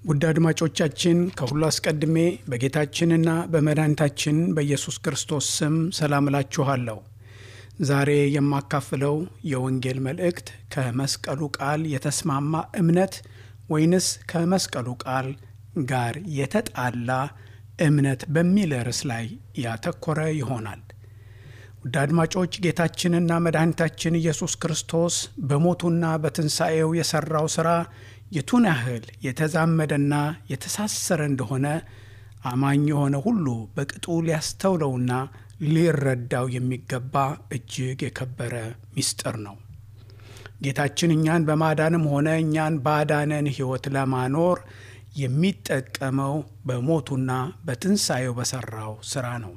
ውድ አድማጮቻችን ከሁሉ አስቀድሜ በጌታችንና በመድኃኒታችን በኢየሱስ ክርስቶስ ስም ሰላም እላችኋለሁ። ዛሬ የማካፍለው የወንጌል መልእክት ከመስቀሉ ቃል የተስማማ እምነት ወይንስ ከመስቀሉ ቃል ጋር የተጣላ እምነት በሚል ርዕስ ላይ ያተኮረ ይሆናል። ውድ አድማጮች ጌታችንና መድኃኒታችን ኢየሱስ ክርስቶስ በሞቱና በትንሣኤው የሠራው ሥራ የቱን ያህል የተዛመደና የተሳሰረ እንደሆነ አማኝ የሆነ ሁሉ በቅጡ ሊያስተውለውና ሊረዳው የሚገባ እጅግ የከበረ ምስጢር ነው። ጌታችን እኛን በማዳንም ሆነ እኛን ባዳነን ሕይወት ለማኖር የሚጠቀመው በሞቱና በትንሣኤው በሠራው ሥራ ነው።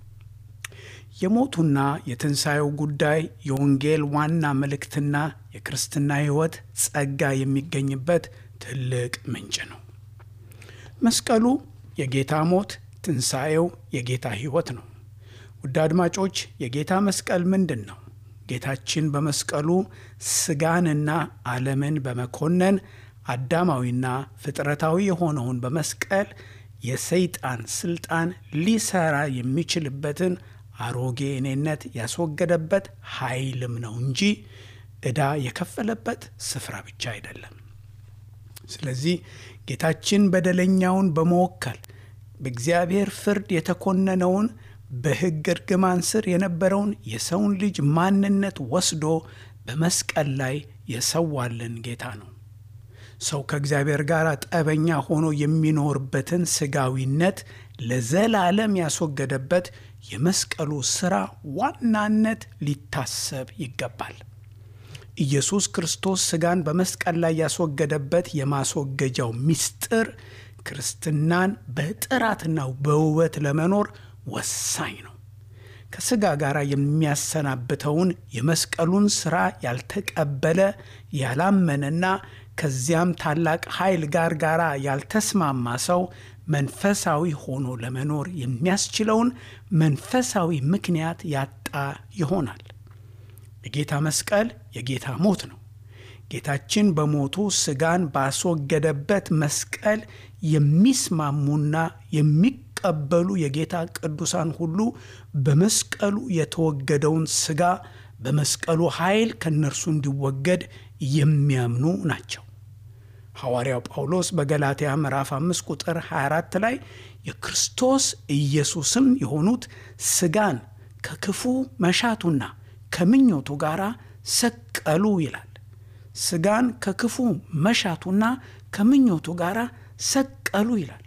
የሞቱና የትንሣኤው ጉዳይ የወንጌል ዋና መልእክትና የክርስትና ሕይወት ጸጋ የሚገኝበት ትልቅ ምንጭ ነው። መስቀሉ የጌታ ሞት፣ ትንሣኤው የጌታ ሕይወት ነው። ውድ አድማጮች የጌታ መስቀል ምንድን ነው? ጌታችን በመስቀሉ ሥጋንና ዓለምን በመኮነን አዳማዊና ፍጥረታዊ የሆነውን በመስቀል የሰይጣን ሥልጣን ሊሰራ የሚችልበትን አሮጌ እኔነት ያስወገደበት ኃይልም ነው እንጂ ዕዳ የከፈለበት ስፍራ ብቻ አይደለም። ስለዚህ ጌታችን በደለኛውን በመወከል በእግዚአብሔር ፍርድ የተኮነነውን በሕግ እርግማን ስር የነበረውን የሰውን ልጅ ማንነት ወስዶ በመስቀል ላይ የሰዋልን ጌታ ነው። ሰው ከእግዚአብሔር ጋር ጠበኛ ሆኖ የሚኖርበትን ሥጋዊነት ለዘላለም ያስወገደበት የመስቀሉ ሥራ ዋናነት ሊታሰብ ይገባል። ኢየሱስ ክርስቶስ ሥጋን በመስቀል ላይ ያስወገደበት የማስወገጃው ምስጢር ክርስትናን በጥራትና በውበት ለመኖር ወሳኝ ነው። ከሥጋ ጋር የሚያሰናብተውን የመስቀሉን ሥራ ያልተቀበለ ያላመነና ከዚያም ታላቅ ኃይል ጋር ጋር ያልተስማማ ሰው መንፈሳዊ ሆኖ ለመኖር የሚያስችለውን መንፈሳዊ ምክንያት ያጣ ይሆናል። የጌታ መስቀል የጌታ ሞት ነው። ጌታችን በሞቱ ሥጋን ባስወገደበት መስቀል የሚስማሙና የሚቀበሉ የጌታ ቅዱሳን ሁሉ በመስቀሉ የተወገደውን ሥጋ በመስቀሉ ኃይል ከእነርሱ እንዲወገድ የሚያምኑ ናቸው። ሐዋርያው ጳውሎስ በገላትያ ምዕራፍ 5 ቁጥር 24 ላይ የክርስቶስ ኢየሱስም የሆኑት ሥጋን ከክፉ መሻቱና ከምኞቱ ጋር ሰቀሉ ይላል። ሥጋን ከክፉ መሻቱና ከምኞቱ ጋር ሰቀሉ ይላል።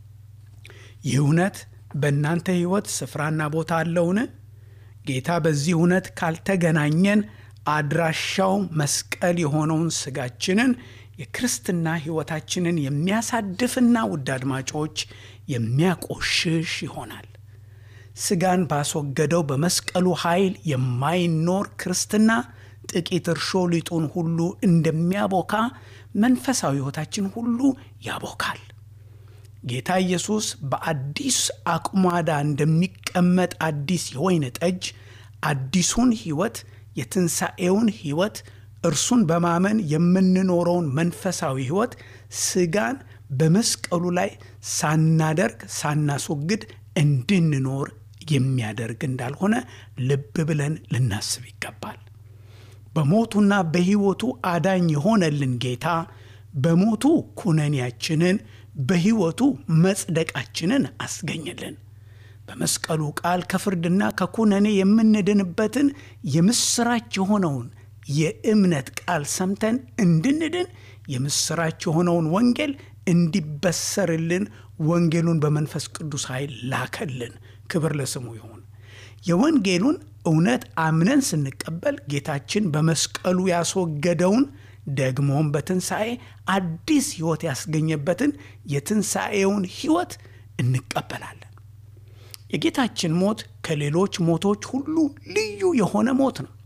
ይህ እውነት በእናንተ ሕይወት ስፍራና ቦታ አለውን? ጌታ በዚህ እውነት ካልተገናኘን አድራሻው መስቀል የሆነውን ሥጋችንን የክርስትና ሕይወታችንን የሚያሳድፍና ውድ አድማጮች የሚያቆሽሽ ይሆናል። ሥጋን ባስወገደው በመስቀሉ ኃይል የማይኖር ክርስትና ጥቂት እርሾ ሊጡን ሁሉ እንደሚያቦካ መንፈሳዊ ሕይወታችን ሁሉ ያቦካል። ጌታ ኢየሱስ በአዲስ አቁማዳ እንደሚቀመጥ አዲስ የወይን ጠጅ አዲሱን ሕይወት የትንሣኤውን ሕይወት እርሱን በማመን የምንኖረውን መንፈሳዊ ሕይወት ሥጋን በመስቀሉ ላይ ሳናደርግ ሳናስወግድ እንድንኖር የሚያደርግ እንዳልሆነ ልብ ብለን ልናስብ ይገባል። በሞቱና በሕይወቱ አዳኝ የሆነልን ጌታ በሞቱ ኩነኔያችንን በሕይወቱ መጽደቃችንን አስገኘልን። በመስቀሉ ቃል ከፍርድና ከኩነኔ የምንድንበትን የምስራች የሆነውን የእምነት ቃል ሰምተን እንድንድን የምስራች የሆነውን ወንጌል እንዲበሰርልን ወንጌሉን በመንፈስ ቅዱስ ኃይል ላከልን። ክብር ለስሙ ይሁን። የወንጌሉን እውነት አምነን ስንቀበል ጌታችን በመስቀሉ ያስወገደውን ደግሞም በትንሣኤ አዲስ ሕይወት ያስገኘበትን የትንሣኤውን ሕይወት እንቀበላለን። የጌታችን ሞት ከሌሎች ሞቶች ሁሉ ልዩ የሆነ ሞት ነው።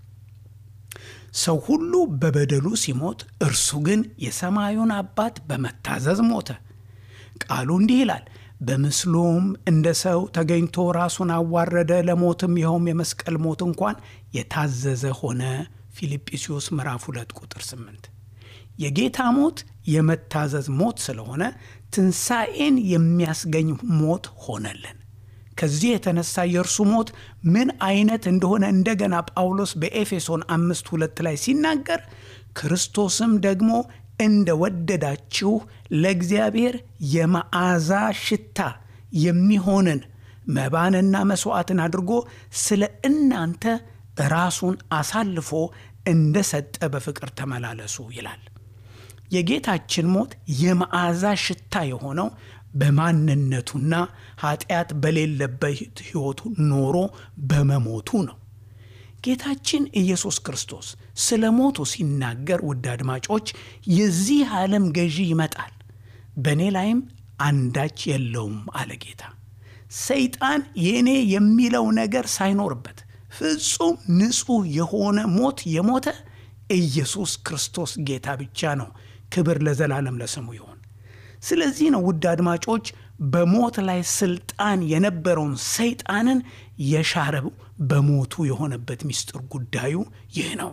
ሰው ሁሉ በበደሉ ሲሞት፣ እርሱ ግን የሰማዩን አባት በመታዘዝ ሞተ። ቃሉ እንዲህ ይላል፣ በምስሉም እንደ ሰው ተገኝቶ ራሱን አዋረደ፣ ለሞትም ይኸውም የመስቀል ሞት እንኳን የታዘዘ ሆነ። ፊልጵስዩስ ምዕራፍ 2 ቁጥር 8 የጌታ ሞት የመታዘዝ ሞት ስለሆነ ትንሣኤን የሚያስገኝ ሞት ሆነልን። ከዚህ የተነሳ የእርሱ ሞት ምን አይነት እንደሆነ እንደገና ጳውሎስ በኤፌሶን አምስት ሁለት ላይ ሲናገር ክርስቶስም ደግሞ እንደ ወደዳችሁ ለእግዚአብሔር የመዓዛ ሽታ የሚሆንን መባንና መሥዋዕትን አድርጎ ስለ እናንተ ራሱን አሳልፎ እንደ ሰጠ በፍቅር ተመላለሱ ይላል። የጌታችን ሞት የመዓዛ ሽታ የሆነው በማንነቱና ኃጢአት በሌለበት ሕይወቱ ኖሮ በመሞቱ ነው። ጌታችን ኢየሱስ ክርስቶስ ስለ ሞቱ ሲናገር ውድ አድማጮች፣ የዚህ ዓለም ገዢ ይመጣል፣ በእኔ ላይም አንዳች የለውም አለ ጌታ። ሰይጣን የእኔ የሚለው ነገር ሳይኖርበት ፍጹም ንጹሕ የሆነ ሞት የሞተ ኢየሱስ ክርስቶስ ጌታ ብቻ ነው። ክብር ለዘላለም ለስሙ ይሆን። ስለዚህ ነው ውድ አድማጮች በሞት ላይ ስልጣን የነበረውን ሰይጣንን የሻረው በሞቱ የሆነበት ምስጢር ጉዳዩ ይህ ነው።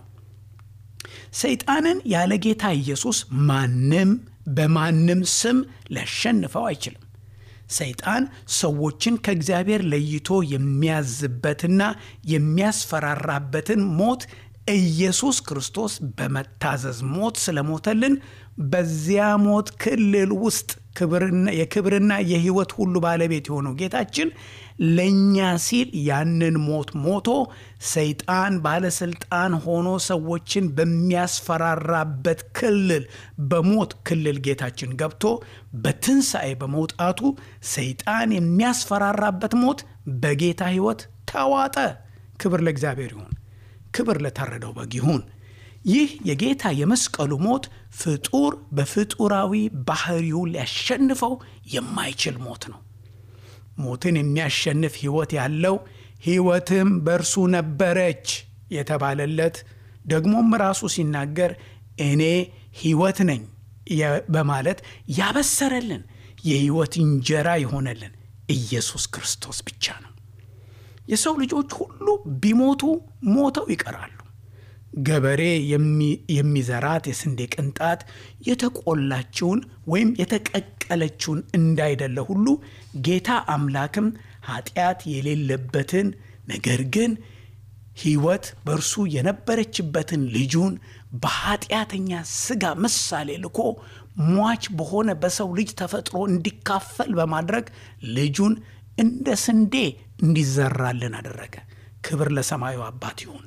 ሰይጣንን ያለ ጌታ ኢየሱስ ማንም በማንም ስም ሊያሸንፈው አይችልም። ሰይጣን ሰዎችን ከእግዚአብሔር ለይቶ የሚያዝበትና የሚያስፈራራበትን ሞት ኢየሱስ ክርስቶስ በመታዘዝ ሞት ስለሞተልን በዚያ ሞት ክልል ውስጥ የክብርና የሕይወት ሁሉ ባለቤት የሆነው ጌታችን ለእኛ ሲል ያንን ሞት ሞቶ ሰይጣን ባለስልጣን ሆኖ ሰዎችን በሚያስፈራራበት ክልል በሞት ክልል ጌታችን ገብቶ በትንሣኤ በመውጣቱ ሰይጣን የሚያስፈራራበት ሞት በጌታ ሕይወት ተዋጠ። ክብር ለእግዚአብሔር ይሁን። ክብር ለታረደው በግ ይሁን። ይህ የጌታ የመስቀሉ ሞት ፍጡር በፍጡራዊ ባህሪው ሊያሸንፈው የማይችል ሞት ነው። ሞትን የሚያሸንፍ ሕይወት ያለው ሕይወትም በእርሱ ነበረች የተባለለት ደግሞም ራሱ ሲናገር እኔ ሕይወት ነኝ በማለት ያበሰረልን የሕይወት እንጀራ የሆነልን ኢየሱስ ክርስቶስ ብቻ ነው። የሰው ልጆች ሁሉ ቢሞቱ ሞተው ይቀራሉ። ገበሬ የሚዘራት የስንዴ ቅንጣት የተቆላችውን ወይም የተቀቀለችውን እንዳይደለ ሁሉ ጌታ አምላክም ኃጢአት የሌለበትን ነገር ግን ሕይወት በእርሱ የነበረችበትን ልጁን በኃጢአተኛ ሥጋ ምሳሌ ልኮ ሟች በሆነ በሰው ልጅ ተፈጥሮ እንዲካፈል በማድረግ ልጁን እንደ ስንዴ እንዲዘራልን አደረገ። ክብር ለሰማዩ አባት ይሁን።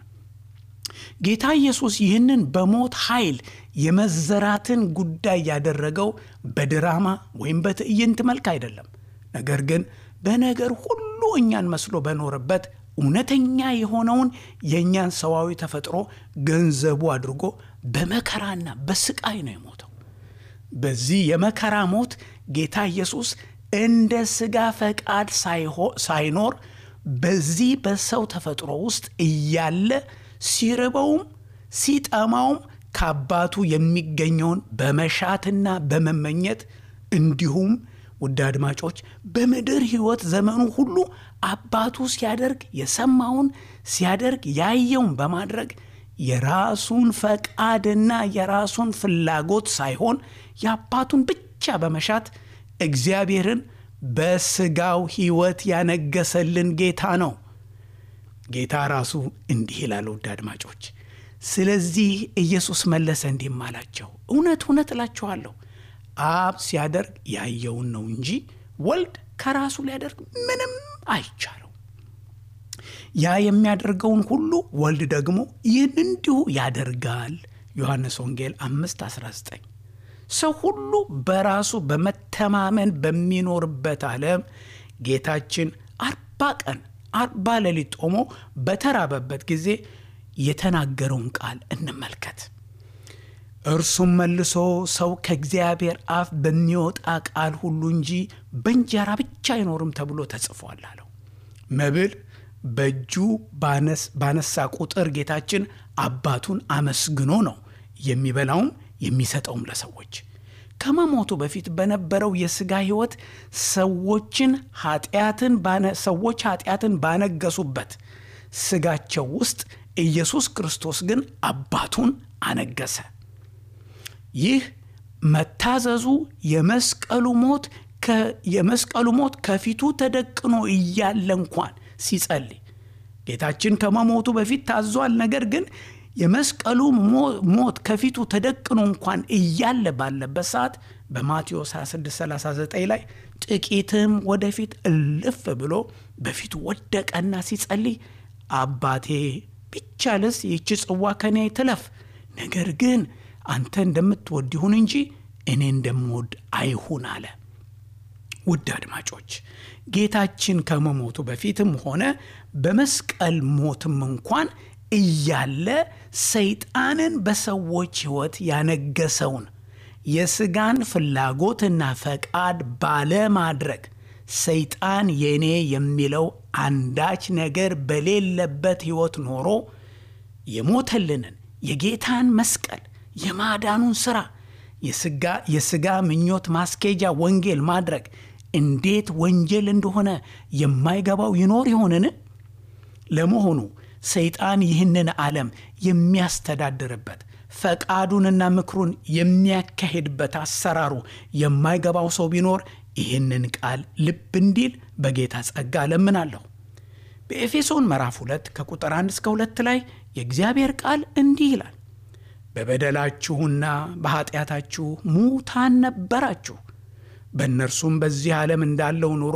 ጌታ ኢየሱስ ይህንን በሞት ኃይል የመዘራትን ጉዳይ ያደረገው በድራማ ወይም በትዕይንት መልክ አይደለም። ነገር ግን በነገር ሁሉ እኛን መስሎ በኖረበት እውነተኛ የሆነውን የእኛን ሰዋዊ ተፈጥሮ ገንዘቡ አድርጎ በመከራና በስቃይ ነው የሞተው። በዚህ የመከራ ሞት ጌታ ኢየሱስ እንደ ሥጋ ፈቃድ ሳይኖር በዚህ በሰው ተፈጥሮ ውስጥ እያለ ሲርበውም ሲጠማውም ከአባቱ የሚገኘውን በመሻትና በመመኘት እንዲሁም ውድ አድማጮች በምድር ሕይወት ዘመኑ ሁሉ አባቱ ሲያደርግ የሰማውን ሲያደርግ ያየውን በማድረግ የራሱን ፈቃድና የራሱን ፍላጎት ሳይሆን የአባቱን ብቻ በመሻት እግዚአብሔርን በሥጋው ሕይወት ያነገሰልን ጌታ ነው። ጌታ ራሱ እንዲህ ይላል። ውድ አድማጮች፣ ስለዚህ ኢየሱስ መለሰ እንዲህም አላቸው፣ እውነት እውነት እላችኋለሁ አብ ሲያደርግ ያየውን ነው እንጂ ወልድ ከራሱ ሊያደርግ ምንም አይቻለው። ያ የሚያደርገውን ሁሉ ወልድ ደግሞ ይህን እንዲሁ ያደርጋል። ዮሐንስ ወንጌል 5 19 ሰው ሁሉ በራሱ በመተማመን በሚኖርበት ዓለም ጌታችን አርባ ቀን አርባ ሌሊት ጦሞ በተራበበት ጊዜ የተናገረውን ቃል እንመልከት። እርሱም መልሶ ሰው ከእግዚአብሔር አፍ በሚወጣ ቃል ሁሉ እንጂ በእንጀራ ብቻ አይኖርም ተብሎ ተጽፏል አለው። መብል በእጁ ባነሳ ቁጥር ጌታችን አባቱን አመስግኖ ነው የሚበላውም የሚሰጠውም ለሰዎች። ከመሞቱ በፊት በነበረው የሥጋ ሕይወት ሰዎችን ኃጢአትን ሰዎች ኃጢአትን ባነገሱበት ሥጋቸው ውስጥ ኢየሱስ ክርስቶስ ግን አባቱን አነገሰ። ይህ መታዘዙ የመስቀሉ ሞት የመስቀሉ ሞት ከፊቱ ተደቅኖ እያለ እንኳን ሲጸልይ ጌታችን ከመሞቱ በፊት ታዟል። ነገር ግን የመስቀሉ ሞት ከፊቱ ተደቅኖ እንኳን እያለ ባለበት ሰዓት በማቴዎስ 2639 ላይ ጥቂትም ወደፊት እልፍ ብሎ በፊቱ ወደቀና ሲጸልይ አባቴ ቢቻልስ ይህች ጽዋ ከኔ ትለፍ፣ ነገር ግን አንተ እንደምትወድ ይሁን እንጂ እኔ እንደምወድ አይሁን አለ። ውድ አድማጮች ጌታችን ከመሞቱ በፊትም ሆነ በመስቀል ሞትም እንኳን እያለ ሰይጣንን በሰዎች ሕይወት ያነገሰውን የሥጋን ፍላጎትና ፈቃድ ባለማድረግ ሰይጣን የኔ የሚለው አንዳች ነገር በሌለበት ሕይወት ኖሮ የሞተልንን የጌታን መስቀል የማዳኑን ሥራ የሥጋ ምኞት ማስኬጃ ወንጌል ማድረግ እንዴት ወንጀል እንደሆነ የማይገባው ይኖር ይሆንን? ለመሆኑ ሰይጣን ይህንን ዓለም የሚያስተዳድርበት ፈቃዱንና ምክሩን የሚያካሄድበት አሰራሩ የማይገባው ሰው ቢኖር ይህንን ቃል ልብ እንዲል በጌታ ጸጋ እለምናለሁ። በኤፌሶን ምዕራፍ 2 ከቁጥር 1 እስከ 2 ላይ የእግዚአብሔር ቃል እንዲህ ይላል በበደላችሁና በኃጢአታችሁ ሙታን ነበራችሁ፣ በእነርሱም በዚህ ዓለም እንዳለው ኑሮ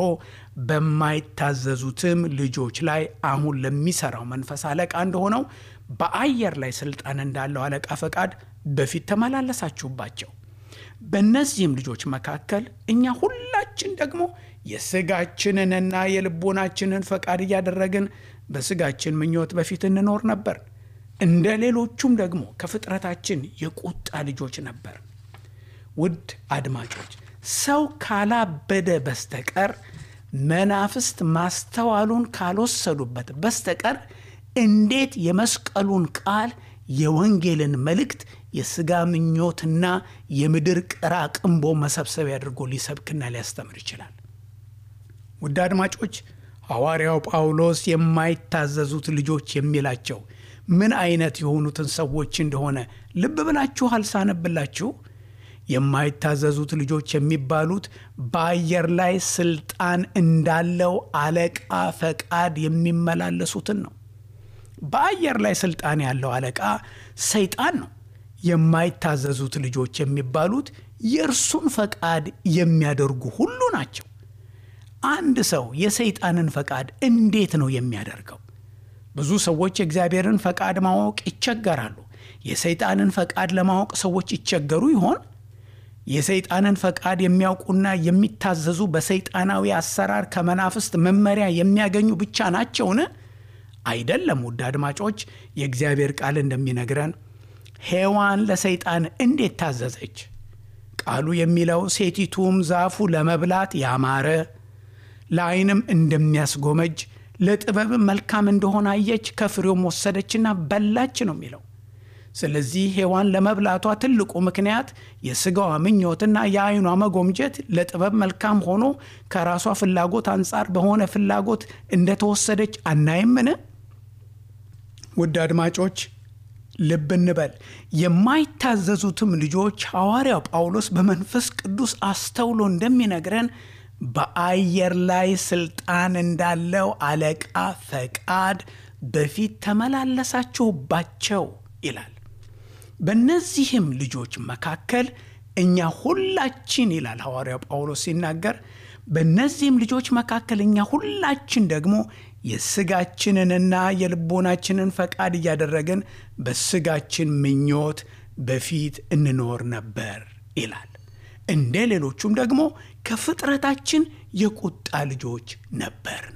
በማይታዘዙትም ልጆች ላይ አሁን ለሚሠራው መንፈስ አለቃ እንደሆነው በአየር ላይ ሥልጣን እንዳለው አለቃ ፈቃድ በፊት ተመላለሳችሁባቸው። በእነዚህም ልጆች መካከል እኛ ሁላችን ደግሞ የሥጋችንንና የልቦናችንን ፈቃድ እያደረግን በሥጋችን ምኞት በፊት እንኖር ነበር። እንደ ሌሎቹም ደግሞ ከፍጥረታችን የቁጣ ልጆች ነበር። ውድ አድማጮች ሰው ካላበደ በስተቀር መናፍስት ማስተዋሉን ካልወሰዱበት በስተቀር እንዴት የመስቀሉን ቃል የወንጌልን መልእክት የሥጋ ምኞትና የምድር ቅራቅንቦ መሰብሰቢያ አድርጎ ሊሰብክና ሊያስተምር ይችላል? ውድ አድማጮች ሐዋርያው ጳውሎስ የማይታዘዙት ልጆች የሚላቸው ምን አይነት የሆኑትን ሰዎች እንደሆነ ልብ ብላችሁ አልሳነብላችሁ? የማይታዘዙት ልጆች የሚባሉት በአየር ላይ ስልጣን እንዳለው አለቃ ፈቃድ የሚመላለሱትን ነው። በአየር ላይ ስልጣን ያለው አለቃ ሰይጣን ነው። የማይታዘዙት ልጆች የሚባሉት የእርሱን ፈቃድ የሚያደርጉ ሁሉ ናቸው። አንድ ሰው የሰይጣንን ፈቃድ እንዴት ነው የሚያደርገው? ብዙ ሰዎች የእግዚአብሔርን ፈቃድ ማወቅ ይቸገራሉ። የሰይጣንን ፈቃድ ለማወቅ ሰዎች ይቸገሩ ይሆን? የሰይጣንን ፈቃድ የሚያውቁና የሚታዘዙ በሰይጣናዊ አሰራር ከመናፍስት መመሪያ የሚያገኙ ብቻ ናቸውን? አይደለም። ውድ አድማጮች የእግዚአብሔር ቃል እንደሚነግረን ሔዋን ለሰይጣን እንዴት ታዘዘች? ቃሉ የሚለው ሴቲቱም ዛፉ ለመብላት ያማረ ለዓይንም እንደሚያስጎመጅ ለጥበብም መልካም እንደሆነ አየች፣ ከፍሬውም ወሰደችና በላች ነው የሚለው። ስለዚህ ሔዋን ለመብላቷ ትልቁ ምክንያት የሥጋዋ ምኞትና የዓይኗ መጎምጀት ለጥበብ መልካም ሆኖ ከራሷ ፍላጎት አንጻር በሆነ ፍላጎት እንደተወሰደች አናይምን? ውድ አድማጮች ልብ እንበል። የማይታዘዙትም ልጆች ሐዋርያው ጳውሎስ በመንፈስ ቅዱስ አስተውሎ እንደሚነግረን በአየር ላይ ስልጣን እንዳለው አለቃ ፈቃድ በፊት ተመላለሳችሁባቸው ይላል። በእነዚህም ልጆች መካከል እኛ ሁላችን ይላል ሐዋርያው ጳውሎስ ሲናገር፣ በእነዚህም ልጆች መካከል እኛ ሁላችን ደግሞ የሥጋችንንና የልቦናችንን ፈቃድ እያደረግን በሥጋችን ምኞት በፊት እንኖር ነበር ይላል። እንደ ሌሎቹም ደግሞ ከፍጥረታችን የቁጣ ልጆች ነበርን።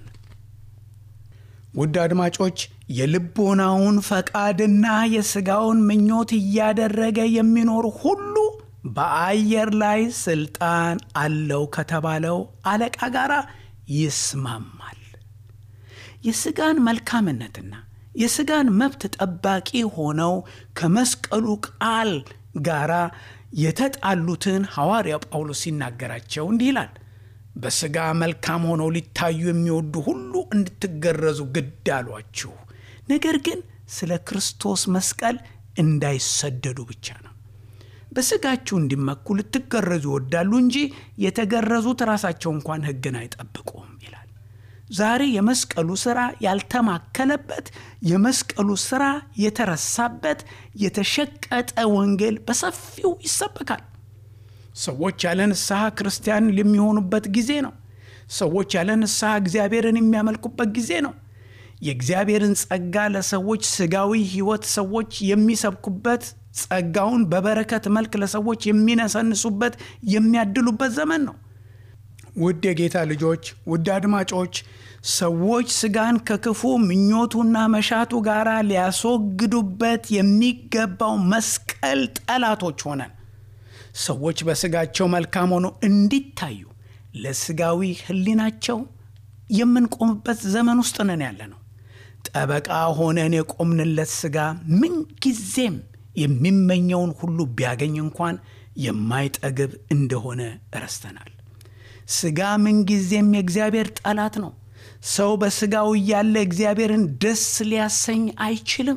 ውድ አድማጮች የልቦናውን ፈቃድና የሥጋውን ምኞት እያደረገ የሚኖር ሁሉ በአየር ላይ ስልጣን አለው ከተባለው አለቃ ጋር ይስማማል። የሥጋን መልካምነትና የሥጋን መብት ጠባቂ ሆነው ከመስቀሉ ቃል ጋር የተጣሉትን ሐዋርያ ጳውሎስ ሲናገራቸው እንዲህ ይላል። በሥጋ መልካም ሆነው ሊታዩ የሚወዱ ሁሉ እንድትገረዙ ግድ አሏችሁ፣ ነገር ግን ስለ ክርስቶስ መስቀል እንዳይሰደዱ ብቻ ነው። በሥጋችሁ እንዲመኩ ልትገረዙ ይወዳሉ እንጂ የተገረዙት ራሳቸው እንኳን ሕግን አይጠብቁም ይላል። ዛሬ የመስቀሉ ሥራ ያልተማከለበት የመስቀሉ ሥራ የተረሳበት የተሸቀጠ ወንጌል በሰፊው ይሰበካል። ሰዎች ያለ ንስሐ ክርስቲያን የሚሆኑበት ጊዜ ነው። ሰዎች ያለ ንስሐ እግዚአብሔርን የሚያመልኩበት ጊዜ ነው። የእግዚአብሔርን ጸጋ ለሰዎች ሥጋዊ ሕይወት ሰዎች የሚሰብኩበት ጸጋውን በበረከት መልክ ለሰዎች የሚነሰንሱበት የሚያድሉበት ዘመን ነው። ውድ የጌታ ልጆች፣ ውድ አድማጮች፣ ሰዎች ሥጋን ከክፉ ምኞቱና መሻቱ ጋር ሊያስወግዱበት የሚገባው መስቀል ጠላቶች ሆነን ሰዎች በሥጋቸው መልካም ሆነው እንዲታዩ ለሥጋዊ ሕሊናቸው የምንቆምበት ዘመን ውስጥ ነን ያለ ነው። ጠበቃ ሆነን የቆምንለት ሥጋ ምንጊዜም የሚመኘውን ሁሉ ቢያገኝ እንኳን የማይጠግብ እንደሆነ ረስተናል። ሥጋ ምንጊዜም የእግዚአብሔር ጠላት ነው። ሰው በሥጋው እያለ እግዚአብሔርን ደስ ሊያሰኝ አይችልም።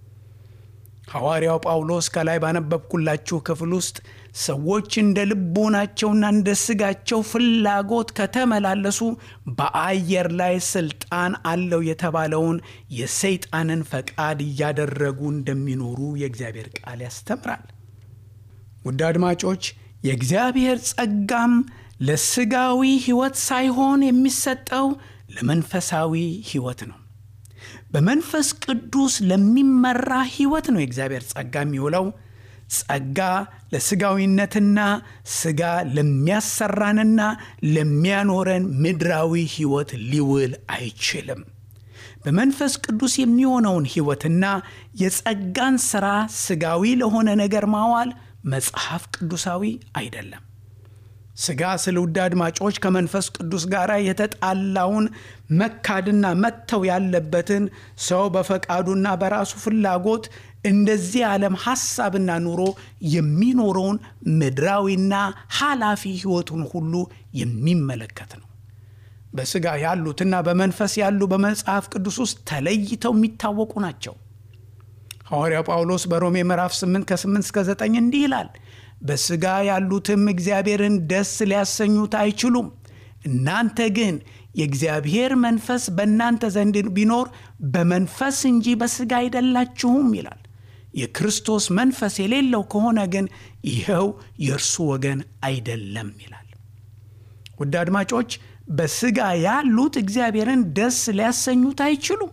ሐዋርያው ጳውሎስ ከላይ ባነበብኩላችሁ ክፍል ውስጥ ሰዎች እንደ ልቦናቸውና እንደ ሥጋቸው ፍላጎት ከተመላለሱ በአየር ላይ ሥልጣን አለው የተባለውን የሰይጣንን ፈቃድ እያደረጉ እንደሚኖሩ የእግዚአብሔር ቃል ያስተምራል። ውድ አድማጮች የእግዚአብሔር ጸጋም ለሥጋዊ ሕይወት ሳይሆን የሚሰጠው ለመንፈሳዊ ሕይወት ነው። በመንፈስ ቅዱስ ለሚመራ ሕይወት ነው የእግዚአብሔር ጸጋ የሚውለው። ጸጋ ለሥጋዊነትና ሥጋ ለሚያሰራንና ለሚያኖረን ምድራዊ ሕይወት ሊውል አይችልም። በመንፈስ ቅዱስ የሚሆነውን ሕይወትና የጸጋን ሥራ ሥጋዊ ለሆነ ነገር ማዋል መጽሐፍ ቅዱሳዊ አይደለም። ሥጋ ስለ ውድ አድማጮች ከመንፈስ ቅዱስ ጋር የተጣላውን መካድና መተው ያለበትን ሰው በፈቃዱና በራሱ ፍላጎት እንደዚህ ዓለም ሐሳብና ኑሮ የሚኖረውን ምድራዊና ኃላፊ ሕይወቱን ሁሉ የሚመለከት ነው። በሥጋ ያሉትና በመንፈስ ያሉ በመጽሐፍ ቅዱስ ውስጥ ተለይተው የሚታወቁ ናቸው። ሐዋርያው ጳውሎስ በሮሜ ምዕራፍ 8 ከ8 እስከ 9 እንዲህ ይላል በሥጋ ያሉትም እግዚአብሔርን ደስ ሊያሰኙት አይችሉም። እናንተ ግን የእግዚአብሔር መንፈስ በእናንተ ዘንድ ቢኖር በመንፈስ እንጂ በሥጋ አይደላችሁም ይላል። የክርስቶስ መንፈስ የሌለው ከሆነ ግን ይኸው የእርሱ ወገን አይደለም ይላል። ውድ አድማጮች በሥጋ ያሉት እግዚአብሔርን ደስ ሊያሰኙት አይችሉም።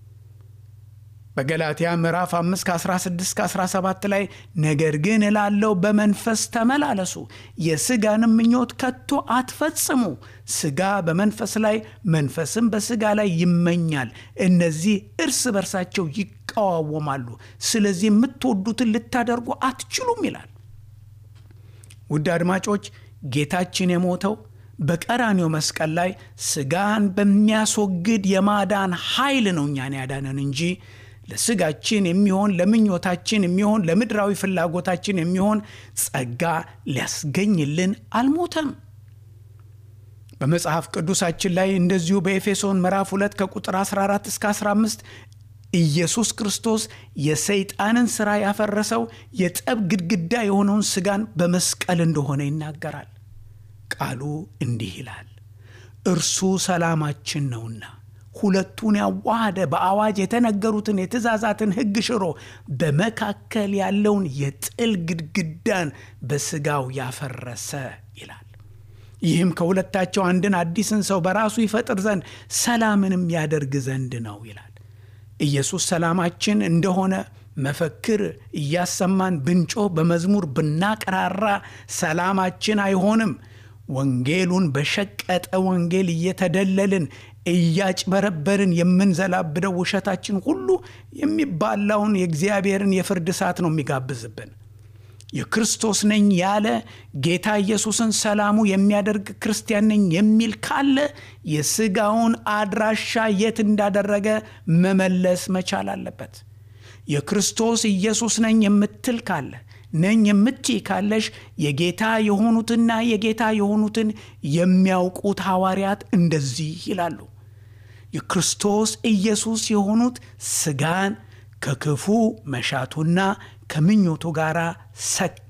በገላትያ ምዕራፍ 5 ከ16 17 ላይ ነገር ግን እላለው በመንፈስ ተመላለሱ፣ የሥጋንም ምኞት ከቶ አትፈጽሙ። ሥጋ በመንፈስ ላይ መንፈስም በሥጋ ላይ ይመኛል፣ እነዚህ እርስ በርሳቸው ይቃዋወማሉ። ስለዚህ የምትወዱትን ልታደርጉ አትችሉም ይላል። ውድ አድማጮች ጌታችን የሞተው በቀራኔው መስቀል ላይ ሥጋን በሚያስወግድ የማዳን ኃይል ነው እኛን ያዳነን እንጂ ለሥጋችን የሚሆን ለምኞታችን የሚሆን ለምድራዊ ፍላጎታችን የሚሆን ጸጋ ሊያስገኝልን አልሞተም። በመጽሐፍ ቅዱሳችን ላይ እንደዚሁ በኤፌሶን ምዕራፍ 2 ከቁጥር 14 እስከ 15 ኢየሱስ ክርስቶስ የሰይጣንን ሥራ ያፈረሰው የጠብ ግድግዳ የሆነውን ሥጋን በመስቀል እንደሆነ ይናገራል። ቃሉ እንዲህ ይላል፣ እርሱ ሰላማችን ነውና ሁለቱን ያዋሃደ በአዋጅ የተነገሩትን የትእዛዛትን ሕግ ሽሮ በመካከል ያለውን የጥል ግድግዳን በሥጋው ያፈረሰ ይላል። ይህም ከሁለታቸው አንድን አዲስን ሰው በራሱ ይፈጥር ዘንድ ሰላምንም ያደርግ ዘንድ ነው ይላል። ኢየሱስ ሰላማችን እንደሆነ መፈክር እያሰማን ብንጮህ በመዝሙር ብናቀራራ ሰላማችን አይሆንም። ወንጌሉን በሸቀጠ ወንጌል እየተደለልን እያጭበረበርን የምንዘላብደው ውሸታችን ሁሉ የሚባላውን የእግዚአብሔርን የፍርድ እሳት ነው የሚጋብዝብን። የክርስቶስ ነኝ ያለ ጌታ ኢየሱስን ሰላሙ የሚያደርግ ክርስቲያን ነኝ የሚል ካለ የሥጋውን አድራሻ የት እንዳደረገ መመለስ መቻል አለበት። የክርስቶስ ኢየሱስ ነኝ የምትል ካለ ነኝ የምትይ ካለሽ የጌታ የሆኑትና የጌታ የሆኑትን የሚያውቁት ሐዋርያት እንደዚህ ይላሉ። የክርስቶስ ኢየሱስ የሆኑት ሥጋን ከክፉ መሻቱና ከምኞቱ ጋር ሰቀሉ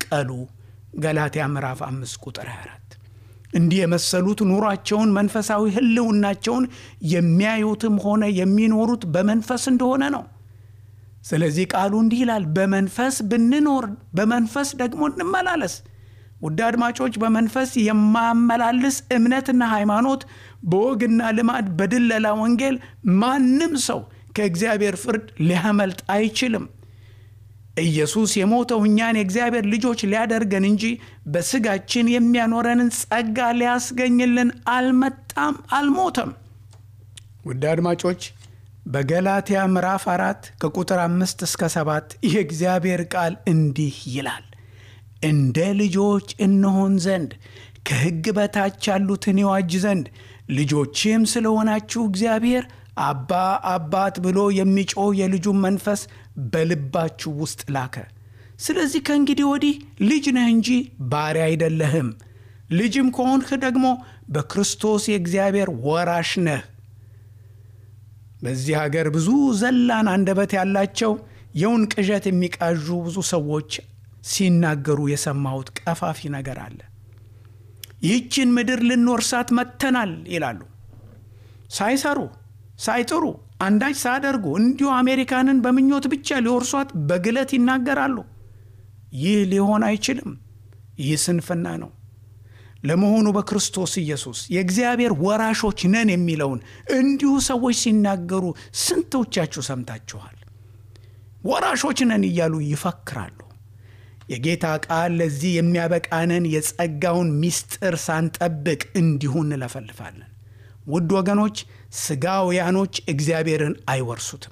ተሰቀሉ። ገላትያ ምዕራፍ 5 ቁጥር 24 እንዲህ የመሰሉት ኑሯቸውን መንፈሳዊ ሕልውናቸውን የሚያዩትም ሆነ የሚኖሩት በመንፈስ እንደሆነ ነው። ስለዚህ ቃሉ እንዲህ ይላል፣ በመንፈስ ብንኖር በመንፈስ ደግሞ እንመላለስ። ውድ አድማጮች፣ በመንፈስ የማያመላልስ እምነትና ሃይማኖት፣ በወግና ልማድ፣ በድለላ ወንጌል ማንም ሰው ከእግዚአብሔር ፍርድ ሊያመልጥ አይችልም። ኢየሱስ የሞተው እኛን የእግዚአብሔር ልጆች ሊያደርገን እንጂ በስጋችን የሚያኖረንን ጸጋ ሊያስገኝልን አልመጣም፣ አልሞተም። ውድ አድማጮች በገላትያ ምዕራፍ አራት ከቁጥር አምስት እስከ ሰባት የእግዚአብሔር ቃል እንዲህ ይላል እንደ ልጆች እንሆን ዘንድ ከሕግ በታች ያሉትን ይዋጅ ዘንድ ልጆችም ስለሆናችሁ እግዚአብሔር አባ አባት ብሎ የሚጮህ የልጁን መንፈስ በልባችሁ ውስጥ ላከ። ስለዚህ ከእንግዲህ ወዲህ ልጅ ነህ እንጂ ባሪያ አይደለህም። ልጅም ከሆንህ ደግሞ በክርስቶስ የእግዚአብሔር ወራሽ ነህ። በዚህ ሀገር ብዙ ዘላን አንደበት ያላቸው የውን ቅዠት የሚቃዡ ብዙ ሰዎች ሲናገሩ የሰማሁት ቀፋፊ ነገር አለ። ይህችን ምድር ልንወርሳት መጥተናል ይላሉ። ሳይሰሩ ሳይጥሩ አንዳች ሳያደርጉ እንዲሁ አሜሪካንን በምኞት ብቻ ሊወርሷት በግለት ይናገራሉ። ይህ ሊሆን አይችልም። ይህ ስንፍና ነው። ለመሆኑ በክርስቶስ ኢየሱስ የእግዚአብሔር ወራሾች ነን የሚለውን እንዲሁ ሰዎች ሲናገሩ ስንቶቻችሁ ሰምታችኋል? ወራሾች ነን እያሉ ይፈክራሉ። የጌታ ቃል ለዚህ የሚያበቃንን የጸጋውን ምስጢር ሳንጠብቅ እንዲሁ እንለፈልፋለን። ውድ ወገኖች፣ ሥጋውያኖች እግዚአብሔርን አይወርሱትም።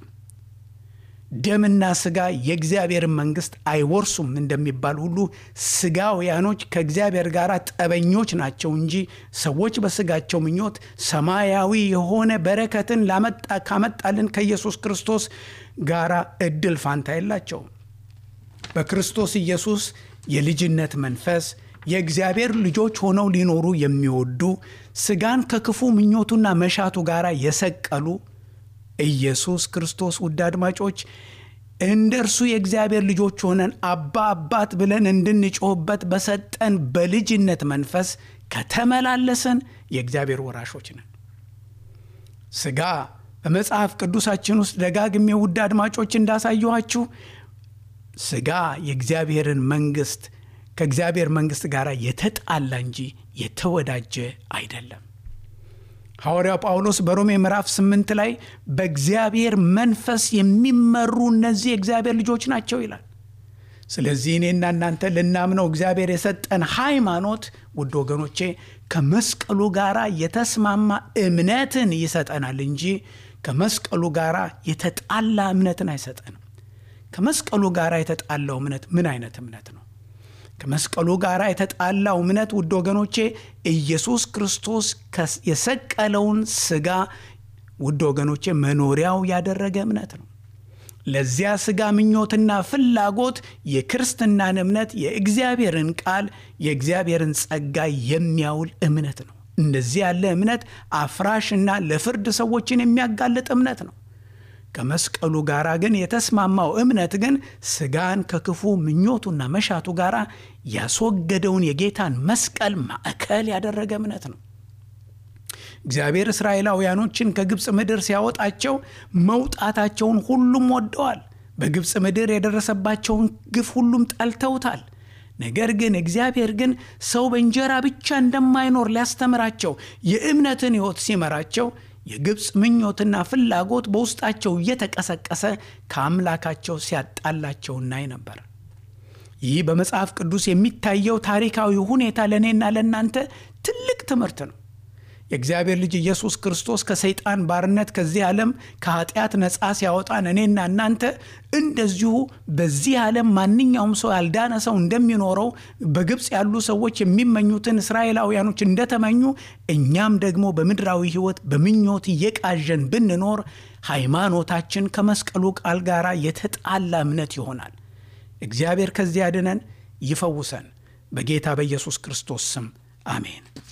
ደምና ሥጋ የእግዚአብሔርን መንግሥት አይወርሱም እንደሚባል ሁሉ ሥጋውያኖች ከእግዚአብሔር ጋር ጠበኞች ናቸው እንጂ ሰዎች በሥጋቸው ምኞት ሰማያዊ የሆነ በረከትን ላመጣ ካመጣልን ከኢየሱስ ክርስቶስ ጋር ዕድል ፋንታ የላቸውም። በክርስቶስ ኢየሱስ የልጅነት መንፈስ የእግዚአብሔር ልጆች ሆነው ሊኖሩ የሚወዱ ሥጋን ከክፉ ምኞቱና መሻቱ ጋር የሰቀሉ ኢየሱስ ክርስቶስ ውድ አድማጮች እንደ እርሱ የእግዚአብሔር ልጆች ሆነን አባ አባት ብለን እንድንጮህበት በሰጠን በልጅነት መንፈስ ከተመላለስን የእግዚአብሔር ወራሾች ነን። ሥጋ በመጽሐፍ ቅዱሳችን ውስጥ ደጋግሜ ውድ አድማጮች እንዳሳየኋችሁ ሥጋ የእግዚአብሔርን መንግሥት ከእግዚአብሔር መንግሥት ጋር የተጣላ እንጂ የተወዳጀ አይደለም። ሐዋርያው ጳውሎስ በሮሜ ምዕራፍ ስምንት ላይ በእግዚአብሔር መንፈስ የሚመሩ እነዚህ የእግዚአብሔር ልጆች ናቸው ይላል። ስለዚህ እኔና እናንተ ልናምነው እግዚአብሔር የሰጠን ሃይማኖት ውድ ወገኖቼ ከመስቀሉ ጋር የተስማማ እምነትን ይሰጠናል እንጂ ከመስቀሉ ጋር የተጣላ እምነትን አይሰጠንም። ከመስቀሉ ጋር የተጣላው እምነት ምን አይነት እምነት ነው? ከመስቀሉ ጋር የተጣላው እምነት ውድ ወገኖቼ ኢየሱስ ክርስቶስ የሰቀለውን ሥጋ ውድ ወገኖቼ መኖሪያው ያደረገ እምነት ነው። ለዚያ ሥጋ ምኞትና ፍላጎት የክርስትናን እምነት የእግዚአብሔርን ቃል የእግዚአብሔርን ጸጋ የሚያውል እምነት ነው። እንደዚህ ያለ እምነት አፍራሽና ለፍርድ ሰዎችን የሚያጋልጥ እምነት ነው። ከመስቀሉ ጋር ግን የተስማማው እምነት ግን ሥጋን ከክፉ ምኞቱና መሻቱ ጋር ያስወገደውን የጌታን መስቀል ማዕከል ያደረገ እምነት ነው። እግዚአብሔር እስራኤላውያኖችን ከግብፅ ምድር ሲያወጣቸው መውጣታቸውን ሁሉም ወደዋል። በግብፅ ምድር የደረሰባቸውን ግፍ ሁሉም ጠልተውታል። ነገር ግን እግዚአብሔር ግን ሰው በእንጀራ ብቻ እንደማይኖር ሊያስተምራቸው የእምነትን ሕይወት ሲመራቸው የግብፅ ምኞትና ፍላጎት በውስጣቸው እየተቀሰቀሰ ከአምላካቸው ሲያጣላቸው እናይ ነበር። ይህ በመጽሐፍ ቅዱስ የሚታየው ታሪካዊ ሁኔታ ለእኔና ለእናንተ ትልቅ ትምህርት ነው። የእግዚአብሔር ልጅ ኢየሱስ ክርስቶስ ከሰይጣን ባርነት ከዚህ ዓለም ከኃጢአት ነፃ ሲያወጣን እኔና እናንተ እንደዚሁ በዚህ ዓለም ማንኛውም ሰው ያልዳነ ሰው እንደሚኖረው በግብፅ ያሉ ሰዎች የሚመኙትን እስራኤላውያኖች እንደተመኙ እኛም ደግሞ በምድራዊ ሕይወት በምኞት እየቃዠን ብንኖር ሃይማኖታችን ከመስቀሉ ቃል ጋር የተጣላ እምነት ይሆናል። እግዚአብሔር ከዚህ ያድነን፣ ይፈውሰን። በጌታ በኢየሱስ ክርስቶስ ስም አሜን።